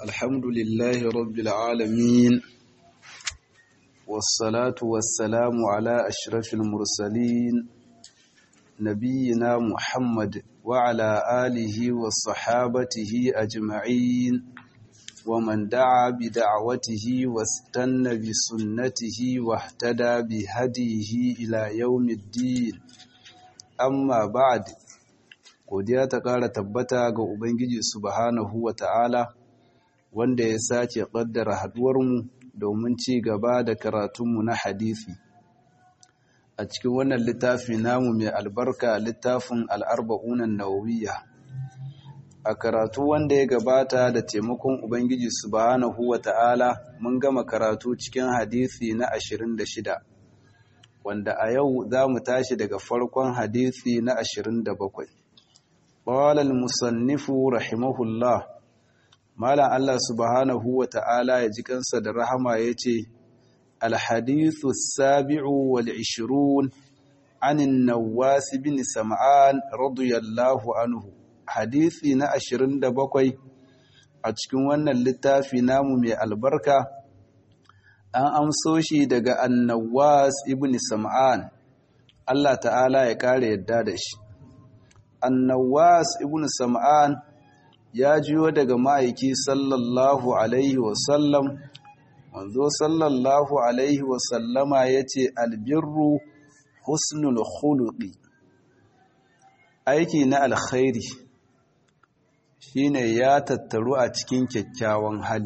الحمد لله رب العالمين والصلاة والسلام على أشرف المرسلين نبينا محمد وعلى آله وصحابته أجمعين ومن دعا بدعوته واستنى بسنته واهتدى بهديه إلى يوم الدين amma ba'd godiya ta ƙara tabbata ga ubangiji subhanahu wata'ala wanda ya sace ƙaddara haɗuwarmu domin ci gaba da karatunmu na hadisi a cikin wannan littafi namu mai albarka littafin al'arba'unan nawawiyya a karatu wanda ya gabata da taimakon ubangiji subhanahu wata'ala mun gama karatu cikin hadisi na 26 wanda a yau za mu tashi daga farkon hadisi na 27 ƙwalal musannifu rahimahullah malam Allah subhanahu wa ta'ala ya ji kansa da rahama ya ce alhadithu sabi'u wal ishirun anin nawasi bin sam'an radiyallahu anhu hadisi na 27 a cikin wannan littafi namu mai albarka an amso shi daga annawas ibn sam'an Allah ta'ala ya kare yadda da shi annawas ibn sam'an ya jiyo daga ma'aiki sallallahu alaihi wasallam wanzo sallallahu alaihi wasallama ya ce albirru husnul khuluqi aiki na alkhairi shine ya tattaru a cikin kyakkyawan hali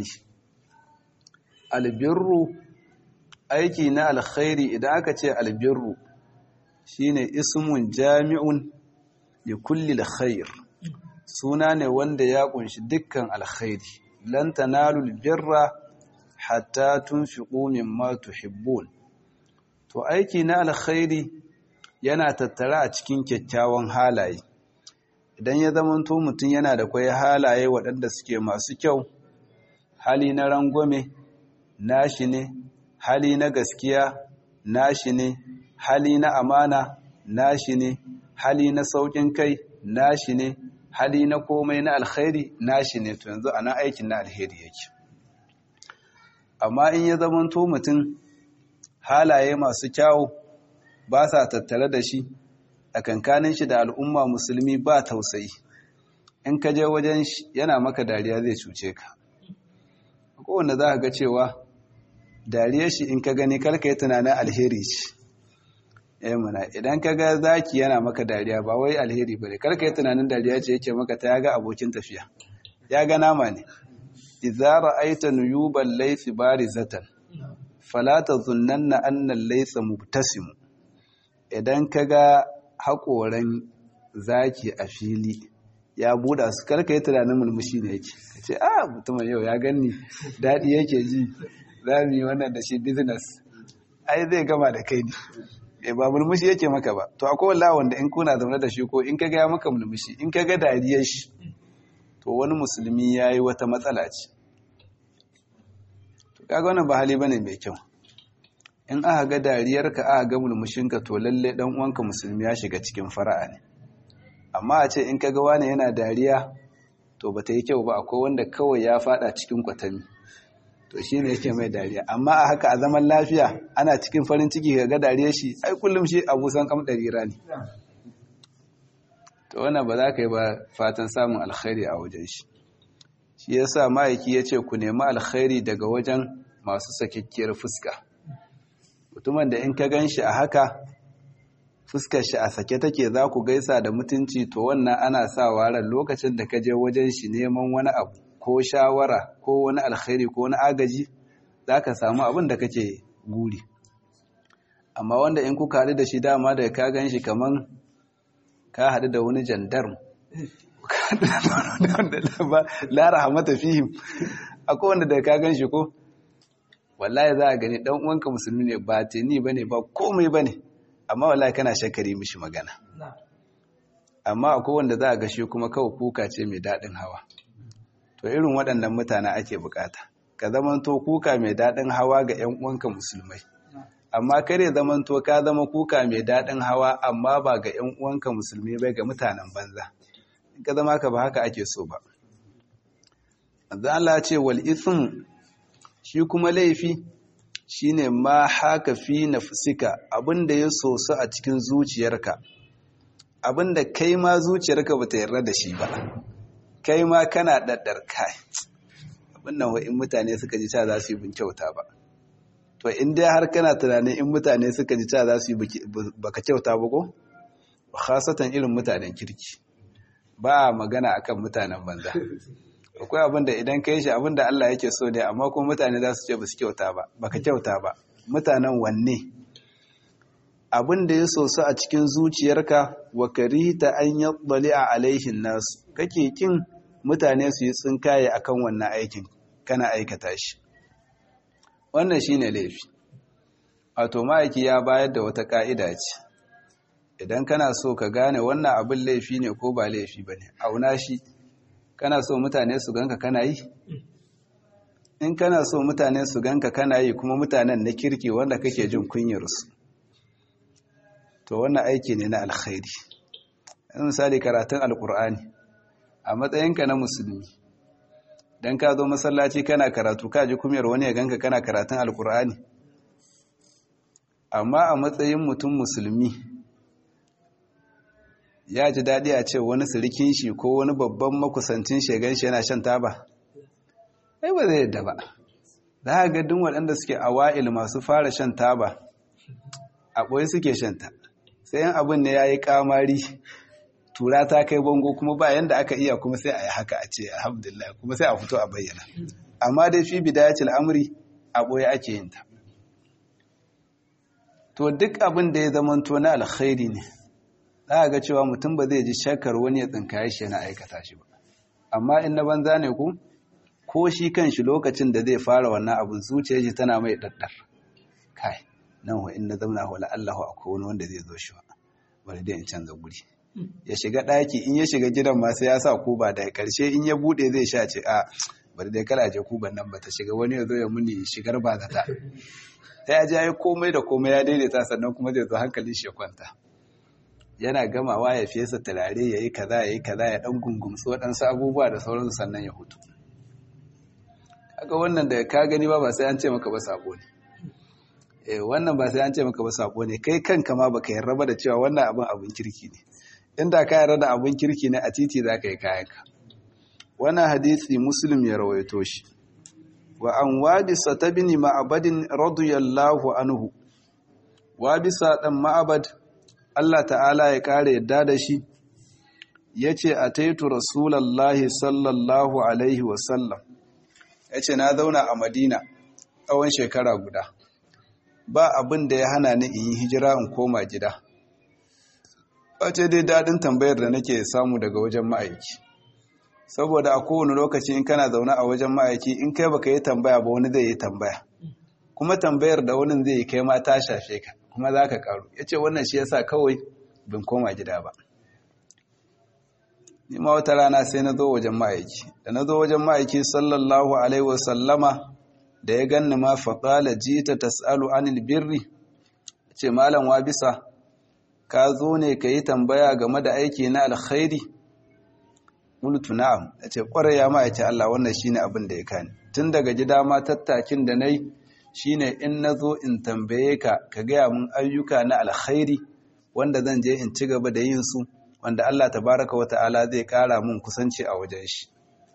albirru aiki na alkhairi idan aka ce albirru shine ismun jami'un li kulli alkhair suna ne wanda ya kunshi dukkan alkhairi lan tanalu albirra hatta tunfiqu mimma tuhibbun to aiki na alkhairi yana tattara a cikin kyakkyawan halaye idan ya zamanto mutum yana da kwai halaye waɗanda suke masu kyau hali na rangwame nashi ne hali na gaskiya nashi ne hali na amana nashi ne hali na saukin kai nashi ne hali na komai na alkhairi nashi ne to yanzu ana aikin na alheri yake amma in ya zamanto mutum halaye masu kyawu ba sa tattare da shi a kankanin shi da al'umma musulmi ba tausayi in ka je wajen shi yana maka dariya zai cuce ka kowanne za ka ga cewa dariyar shi in ka gani karka yi tunanin alheri ce eh muna idan ka ga zaki yana maka dariya ba wai alheri ba ne karka yi tunanin dariya ce yake maka ta yaga abokin tafiya ya ga nama ne idza ra'aita nuyuban laysi barizatan fala tazunnanna anna al-laysa mubtasim idan ka ga haƙoran zaki a fili ya buɗa su karka yi tunanin mulmushi ne yake ka ce a mutumin yau ya ganni daɗi yake ji za mu yi wannan da shi business ai zai gama da kai ne ba mulmushi yake maka ba to akwai wallahi wanda in kuna zaune da shi ko in ka ga maka mulmushi in ka ga dariyar shi to wani musulmi ya yi wata matsala ce to kaga wannan ba hali bane mai kyau in aka ga dariyarka aka ga mulmushinka to lalle dan uwanka musulmi ya shiga cikin fara'a ne amma a ce in ka ga wani yana dariya to bata yi kyau ba akwai wanda kawai ya fada cikin kwatami to shi ne yake mai dariya amma a haka a zaman lafiya ana cikin farin ciki ga ga dariya shi ai kullum shi abusan kam ɗarira ne to wannan ba za ka yi ba fatan samun alkhairi a wajen shi shi ya sa ma'aiki ya ce ku nemi alkhairi daga wajen masu sakikkiyar fuska mutumin da in ka gan shi a haka fuskar shi a sake take za ku gaisa da mutunci to wannan ana sa waran lokacin da ka je wajen shi neman wani abu ko shawara ko wani alkhairi ko wani agaji za ka samu abin da kake guri amma wanda in kuka haɗu da shi dama da ka gan shi kaman ka haɗu da wani jandarm lara hamata fihim akwai wanda da ka gan shi ko wallahi za a gani ɗan uwanka musulmi ne ba teni ba ne ba komai ba ne amma wallahi kana shakari mishi magana amma akwai wanda za a gashe kuma kawai kuka ce mai daɗin hawa to irin waɗannan mutane ake bukata ka zamanto kuka mai daɗin hawa ga 'yan uwanka musulmai amma kare zamanto ka zama kuka mai daɗin hawa amma ba ga 'yan uwanka musulmi bai ga mutanen banza in ka zama ka ba haka ake so ba Allah ce wal ithm shi kuma laifi shine ma haka fi nafsika abinda ya soso a cikin zuciyarka abinda kai ma zuciyarka bata yarda da shi ba kai ma kana daddar kai abin nan in mutane suka ji ta za su yi bin kyauta ba to in dai har kana tunanin in mutane suka ji ta za su yi baka kyauta ba ko khasatan irin mutanen kirki ba magana akan mutanen banza akwai abin da idan ka yi shi abin da Allah yake so ne amma kuma mutane za su ce ba su kyauta ba baka kyauta ba mutanen wanne abin da ya soso a cikin zuciyarka wa karita an yaddali a alaihin nasu kake kin mutane su yi tsinkaye akan wannan aikin kana aikata shi wannan shine laifi wato ma'aiki ya bayar da wata ka'ida ce idan kana so ka gane wannan abin laifi ne ko ba laifi ba ne auna shi kana so mutane su ganka kana yi in kana so mutane su ganka kana yi kuma mutanen na kirki wanda kake jin kunyarsu to wannan aiki ne na alkhairi misali karatun alkur'ani a matsayinka na musulmi don ka zo masallaci kana karatu ka ji kumyar wani ya ganka kana karatun alkur'ani amma a matsayin mutum musulmi ya ji daɗi a ce wani sirikin shi ko wani babban makusancin shegan shi yana shan taba ai ba zai yadda ba za a ga duk waɗanda suke awa'il masu fara shan taba a ɓoye suke shanta sai yan abin ne ya yi ƙamari tura ta kai bango kuma ba yanda aka iya kuma sai a yi haka a ce alhamdulillah kuma sai a fito a bayyana amma dai fi bidayatul amri a ɓoye ake yin ta to duk abin da ya zamanto na alkhairi ne za a ga cewa mutum ba zai ji shakar wani ya tsinkaye shi yana aikata shi ba amma in na banza ne ku ko shi kan shi lokacin da zai fara wannan abin zuciyar shi tana mai daddar kai nan wa in na zauna wa la'allahu akwai wani wanda zai zo shi ba bari dai in canza guri ya shiga ɗaki in ya shiga gidan ma sai ya sa kuba da karshe in ya buɗe zai sha ce a bari dai kala je kuban nan ba ta shiga wani ya zo ya muni shigar ba zata sai ya ji ya yi komai da komai ya daidaita sannan kuma zai zo hankalin shi ya kwanta yana gamawa ya fesa turare ya yi kaza ya yi kaza ya ɗan gungumsu waɗansu abubuwa da sauransu sannan ya hutu kaga wannan da ka gani ba ba sai an ce maka ba sabo ne eh wannan ba sai an ce maka ba sabo ne kai kanka ma baka yarda ba da cewa wannan abin abin kirki ne inda ka yarda da abin kirki ne a titi za ka yi kayanka wannan hadisi muslim ya rawaito shi wa an wabisa ta bini ma'abadin radiyallahu anhu wabisa ɗan ma'abad Allah ta'ala ya ƙara yadda da shi ya ce a taitu rasulallah sallallahu alaihi wasallam ya ce na zauna a madina tsawon shekara guda ba abin da ya hana ni in yi hijira in koma gida ce dai daɗin tambayar da nake samu daga wajen ma'aiki saboda a kowane lokaci in kana zaune a wajen ma'aiki in kai baka yi tambaya ba wani zai yi tambaya kuma tambayar da wani zai yi kai ma ta shafe ka kuma za ka karu ya ce wannan shi yasa kawai bin koma gida ba ni ma wata rana sai na zo wajen ma'aiki da na zo wajen ma'aiki sallallahu alaihi wasallama da ya ganni ma faƙala jita tas'alu anil birri ce malam wa bisa ka zo ne ka yi tambaya game da aiki na alkhairi qultu na'am ce kwarai ya ma'aiki Allah wannan shine abin da ya kani tun daga gida ma tattakin da nayi shine in nazo in tambaye ka ka gaya mun ayyuka na alkhairi wanda zan je in ci gaba da yin su wanda Allah tabaraka wata'ala zai kara mun kusanci a wajen shi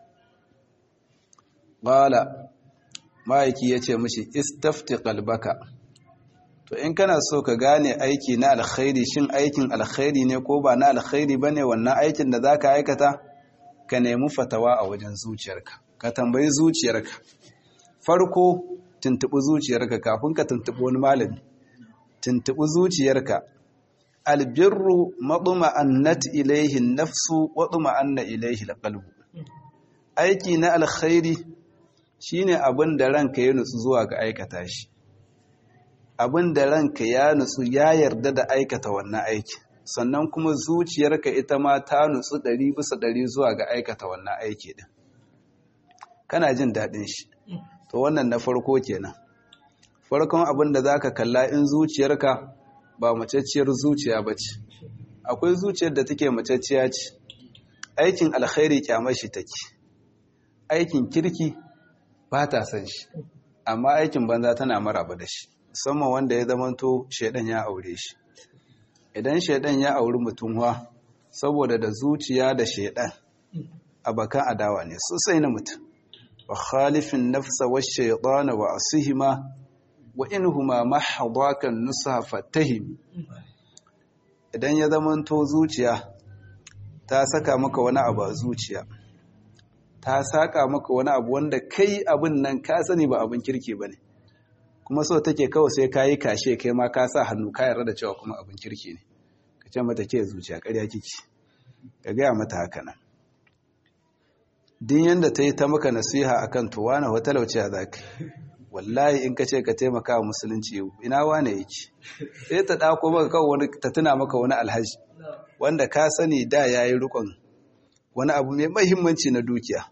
qala ma'aiki yace mishi istafti qalbaka to in kana so ka gane aiki na alkhairi shin aikin alkhairi ne ko ba na alkhairi bane wannan aikin da zaka aikata ka nemi fatawa a wajen zuciyarka ka tambayi zuciyarka farko tuntubi zuciyarka kafin ka tuntubi wani malami tuntubi zuciyarka albirru maduma annat ilaihi nafsu wa duma anna ilaihi alqalbu aiki na alkhairi shine abin da ranka ya nutsu zuwa ga aikata shi abin da ranka ya nutsu ya yarda da aikata wannan aiki sannan kuma zuciyarka ita ma ta nutsu ɗari bisa ɗari zuwa ga aikata wannan aiki ɗin kana jin daɗin shi to wannan na farko kenan farkon abin da za ka kalla in zuciyarka ba macacciyar zuciya ba ce akwai zuciyar da take macacciya ce aikin alkhairi kyamar shi take aikin kirki ba ta san shi amma aikin banza tana maraba da shi musamman wanda ya zamanto shaidan ya aure shi idan shaidan ya auri mutum wa saboda da zuciya da shaidan abakan adawa ne sosai na mutum wa khalifin nafsa wa shaitana wa asihima wa inhuma mahdakan nusa fatahim idan ya zamanto zuciya ta saka maka wani abu a zuciya ta saka maka wani abu wanda kai abin nan ka sani ba abin kirki ba ne kuma so take kawai sai ka yi kashe kai ma ka sa hannu ka yarda da cewa kuma abin kirki ne ka ce mata ke zuciya ƙarya kiki ka gaya mata haka nan din yanda ta yi ta maka nasiha akan to wani watalauci a zaka wallahi in ka ce ka taimaka wa musulunci ina wane yake sai ta ɗako maka kawai wani ta tuna maka wani alhaji wanda ka sani da ya yi rikon wani abu mai mahimmanci na dukiya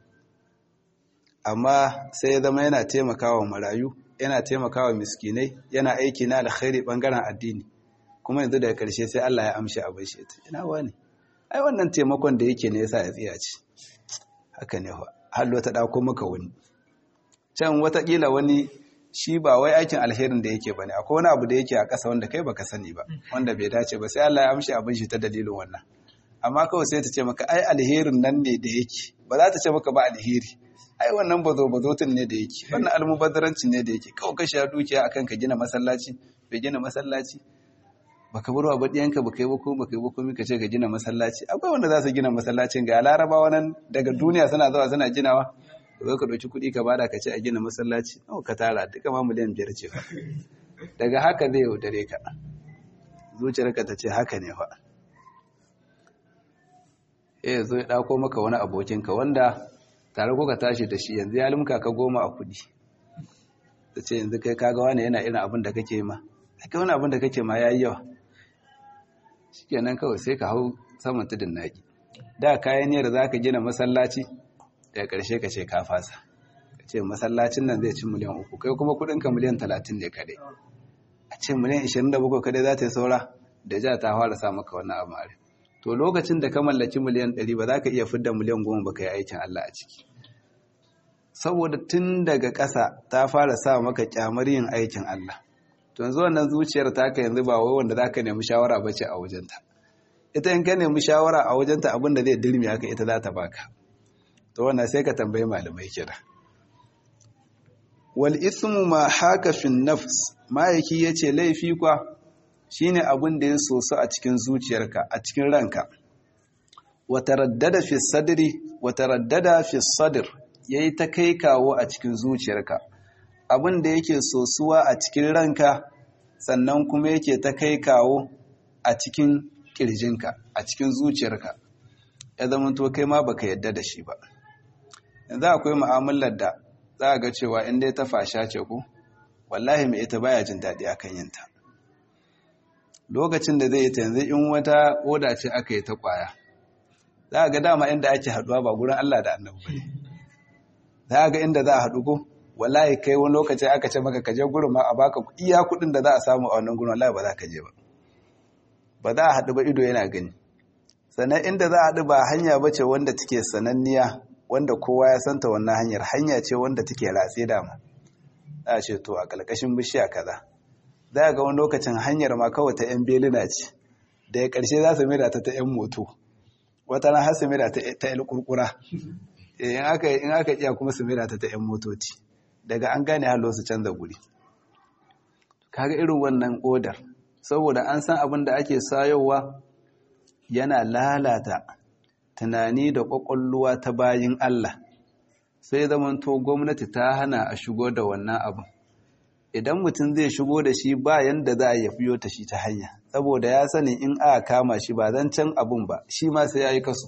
amma sai ya zama yana taimakawa marayu yana taimakawa miskinai yana aiki na alkhairi bangaren addini kuma yanzu daga karshe sai Allah ya amshi abin shi ina wani ai wannan taimakon da yake ne yasa ya tsiya ci haka ne hallo ta dauko maka wani can watakila wani shi ba wai aikin alherin da yake bane akwai wani abu da yake a ƙasa wanda kai baka sani ba wanda bai dace ba sai Allah ya amshi abin shi ta dalilin wannan amma kawai sai ta ce maka ai alherin nan ne da yake ba za ta ce maka ba alheri ai wannan bazo bazotun ne da yake wannan almubazzaranci ne da yake kawai ka sha dukiya akan ka gina masallaci bai gina masallaci baka bar wa badiyanka baka yi ba ko baka yi ba komai ka ce ka gina masallaci akwai wanda za su gina masallacin ga larabawa nan daga duniya suna zuwa suna ginawa zo ka ɗauki kuɗi ka bada ka ce a gina masallaci nawa ka tara duka ma miliyan biyar ce fa daga haka zai yaudare ka zuciyarka ta ce haka ne fa eh zo ya ɗauko maka wani abokinka wanda tare ko ka tashi da shi yanzu ya limka ka goma a kuɗi ta ce yanzu kai kaga wani yana irin abin da kake ma kai wani abin da kake ma ya yi yawa shikenan kawai sai ka hau saman tudun naki da kayan niyyar za ka gina masallaci daga ƙarshe ka ce ka fasa ka ce masallacin nan zai ci miliyan uku kai kuma kudinka miliyan talatin ne kadai a ce miliyan ishirin da bakwai kadai za ta yi saura da ja ta fara sa maka wannan abu mare to lokacin da ka mallaki miliyan ɗari ba za ka iya fidda miliyan goma ba ka yi aikin Allah a ciki saboda tun daga ƙasa ta fara sa maka kyamar yin aikin Allah to yanzu wannan zuciyar taka yanzu ba wai wanda za ka nemi shawara ba ce a wajenta ita in ka nemi shawara a wajenta abin da zai dirmi haka ita za ta baka to wannan sai ka tambayi malamai kira wal ismu ma haka fin nafs ma'aiki yace laifi kwa shine abin da ya soso a cikin zuciyarka a cikin ranka wa taraddada fi sadri wa taraddada fi sadr yayi ta kai kawo a cikin zuciyarka abin da yake sosuwa a cikin ranka sannan kuma yake ta kai kawo a cikin kirjinka a cikin zuciyarka ya zama to kai ma baka yadda da shi ba yanzu akwai mu'amalar da za a ga cewa in dai ta fasha ce ku wallahi mai ita baya jin daɗi akan yinta lokacin da zai yi ta yanzu in wata oda ce aka yi ta kwaya za a ga dama inda ake haɗuwa ba gurin Allah da annabi ba za a ga inda za a haɗu ko wallahi kai wani lokaci aka ce maka kaje gurin ma a baka iya kuɗin da za a samu a wannan gurin wallahi ba za ka je ba ba za a haɗu ba ido yana gani sannan inda za a haɗu ba hanya ba ce wanda take sananniya wanda kowa ya santa wannan hanyar hanya ce wanda take ratse dama za a ce to a ƙarƙashin bishiya kaza za a ga wani lokacin hanyar ma kawai ta 'yan belina ce da ya ƙarshe za su mira ta ta 'yan moto wata na har su mira ta 'yan kurkura in aka iya kuma su mira ta ta 'yan motoci daga an gane halo su canza guri kaga irin wannan odar saboda an san abin da ake sayowa yana lalata tunani da ƙwaƙwalluwa ta bayin Allah sai zamanto gwamnati ta hana a shigo da wannan abin idan mutum zai shigo da shi ba yanda za a ya fiyo ta shi ta hanya saboda ya sani in aka kama shi ba zan can abin ba shi ma sai ya yi kaso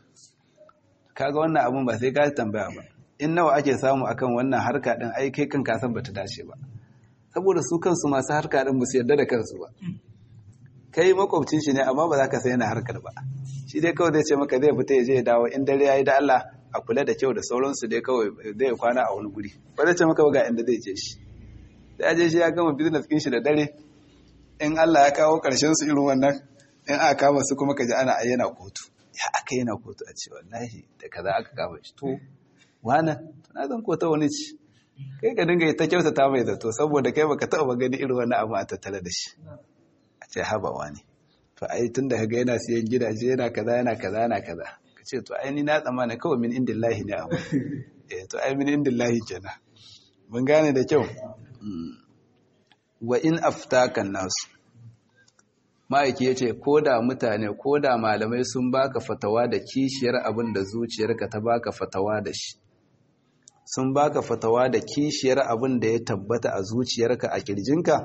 kaga wannan abin ba sai ka tambaya ba in nawa ake samu akan wannan harka din ai kai kan kasan bata dace ba saboda su kansu masu harka din musu yarda da kansu ba kai makwabcin shi ne amma ba za ka sai yana harkar ba shi dai kawai zai ce maka zai fita ya je ya dawo in dare yayi da Allah a kula da kyau da sauransu dai kawai zai kwana a wani guri ba zai ce maka ba ga inda zai je shi da je shi ya gama business kin shi da dare in Allah ya kawo karshen su irin wannan in aka kama su kuma kaji ana ayyana kotu ya aka yana kotu a ce wallahi da kaza aka kama shi to wana na zan ko ta wani ci kai ka dinga ta kyautata mai zato saboda kai baka taɓa gani irin wani abu a tattare da shi a ce haba wani to ai tun da kaga yana siyan gidaje yana kaza yana kaza yana kaza ka ce to ai ni na tsammana kawai min indillahi ne abu eh to ai min indillahi kenan mun gane da kyau wa in aftakan nasu ma'aiki ya ce ko da mutane ko da malamai sun baka fatawa da kishiyar abin da zuciyarka ta baka fatawa da shi sun baka fatawa da kishiyar abin da ya tabbata a zuciyarka a kirjinka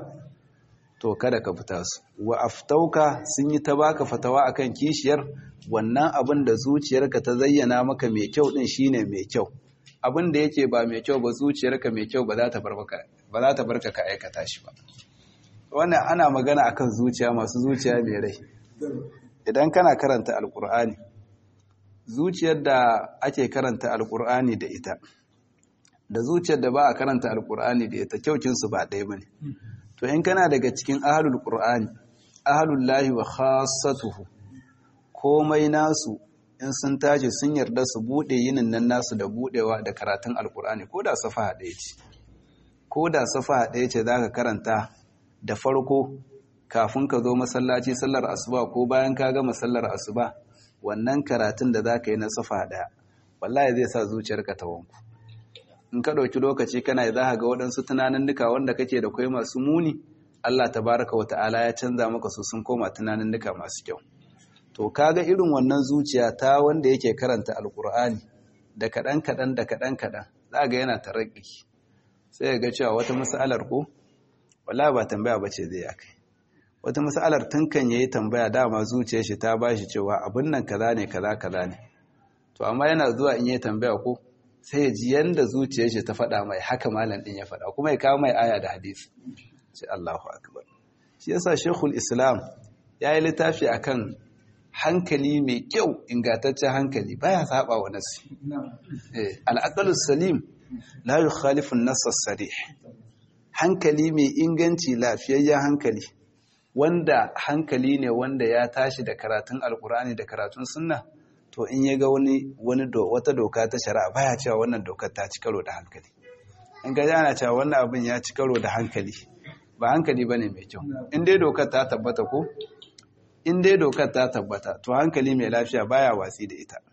to kada ka fita su wa aftauka sun yi ta baka fatawa akan kishiyar wannan abin da zuciyarka ta zayyana maka mai kyau din shine mai kyau abin da yake ba mai kyau ba zuciyarka mai kyau ba za ta barka ka aikata shi ba wannan ana magana akan zuciya masu zuciya mai rai idan kana karanta alkur'ani zuciyar da ake karanta alkur'ani da ita da zuciyar da ba a karanta alkur'ani da ita kyaukinsu ba ɗaya ba ne to in kana daga cikin ahalul qur'ani ahalul lahi wa khassatuhu komai nasu in sun tashi sun yarda su bude yinin nan nasu da budewa da karatun alkur'ani ko da safa ɗaya ce ko da safa ɗaya ce zaka karanta da farko kafin ka zo masallaci sallar asuba ko bayan ka gama sallar asuba wannan karatun da zaka yi na safa ɗaya wallahi zai sa zuciyarka ta wanku in ka ɗauki lokaci kana za ka ga waɗansu tunanin duka wanda kake da kwai masu muni Allah tabaraka wa ta'ala ya canza maka su sun koma tunanin duka masu kyau to kaga irin wannan zuciya ta wanda yake karanta alkur'ani da kaɗan kaɗan da kaɗan kaɗan za ga yana taraki sai ga cewa wata mas'alar ko wala ba tambaya ba ce zai akai wata mas'alar tun kan yayi tambaya dama zuciyar shi ta bashi cewa abin nan kaza ne kaza kaza ne to amma yana zuwa in yayi tambaya ko sai ya ji yanda zuciyar shi ta faɗa mai haka malam ɗin ya faɗa kuma ya kawo mai aya da hadisi sai Allahu akbar shi yasa Sheikhul Islam ya yi littafi akan hankali mai kyau ingantaccen hankali baya saba wa nasi eh al-aqlus salim la yukhalifu an-nass as-sarih hankali mai inganci lafiyayyen hankali wanda hankali ne wanda ya tashi da karatun alkurani da karatun sunna to in ya ga wani wani do wata doka ta shari'a baya cewa wannan dokar ta ci karo da hankali in ga ana cewa wannan abin ya ci karo da hankali ba hankali bane mai kyau in dai dokar ta tabbata ko in dai dokar ta tabbata to hankali mai lafiya baya watsi da ita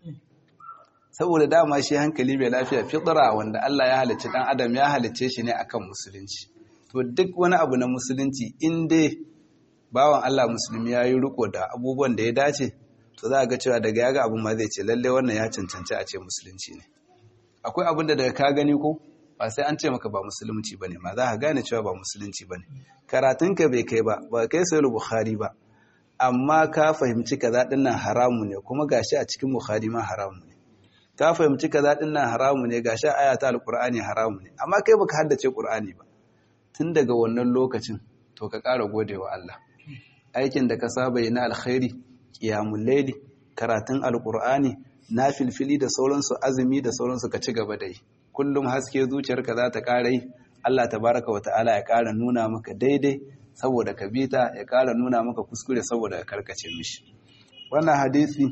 saboda dama shi hankali mai lafiya fitra wanda Allah ya halicci dan adam ya halicce shi ne akan musulunci to duk wani abu na musulunci in dai bawan Allah musulmi ya yi riko da abubuwan da ya dace to za a ga cewa daga yaga abin ma zai ce lalle wannan ya cancanci a ce musulunci ne akwai abin da daga ka gani ko ba sai an ce maka ba musulunci bane ma za ka gane cewa ba musulunci bane karatunka bai kai ba ba kai sai bukhari ba amma ka fahimci kaza din nan haramu ne kuma gashi a cikin bukhari ma haramu ne ka fahimci kaza din nan haramu ne gashi a ayata alqur'ani haramu ne amma kai baka haddace qur'ani ba tun daga wannan lokacin to ka ƙara godewa Allah aikin da ka saba yi na alkhairi qiyamul layli karatun alqur'ani filfili da sauransu azumi da sauransu ka ci gaba da yi kullum haske zuciyarka za ta ƙara yi Allah tabaraka wa ta'ala ya ƙara nuna maka daidai saboda ka bita ya ƙara nuna maka kuskure saboda ka karkace mishi wannan hadisi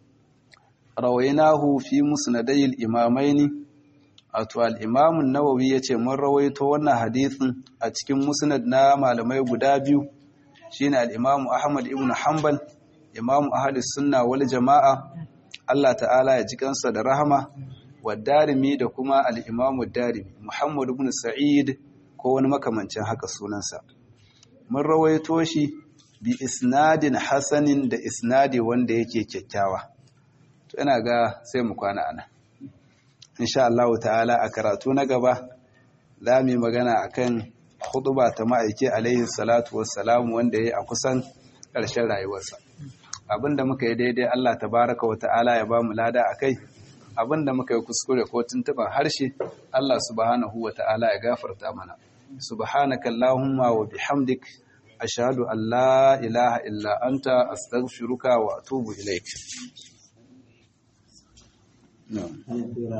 rawainahu fi musnadayil imamaini wato al-imam an-nawawi yace mun rawaito wannan hadisin a cikin musnad na malamai guda biyu shine al-imam ahmad ibn hanbal imam ahlus sunna wal jamaa Allah ta'ala ya ji kansa da rahama wa darimi da kuma al-imam darimi muhammad ibn sa'id ko wani makamancin haka sunansa mun rawaito shi bi isnadin hasanin da isnadi wanda yake kyakkyawa to ina ga sai mu kwana ana insha Allah ta'ala a karatu na gaba za mu yi magana akan khutba ta ma'aiki alaihi salatu wassalam wanda yayi a kusan ƙarshen rayuwarsa abinda muka yi daidai Allah tabaraka wa ta'ala ya ba mu lada akai abinda muka yi kuskure ko tuntuban harshe Allah subhanahu wa ta'ala ya gafarta mana subhanaka allahumma wa bihamdik ashhadu an la ilaha illa anta astaghfiruka wa atubu ilaik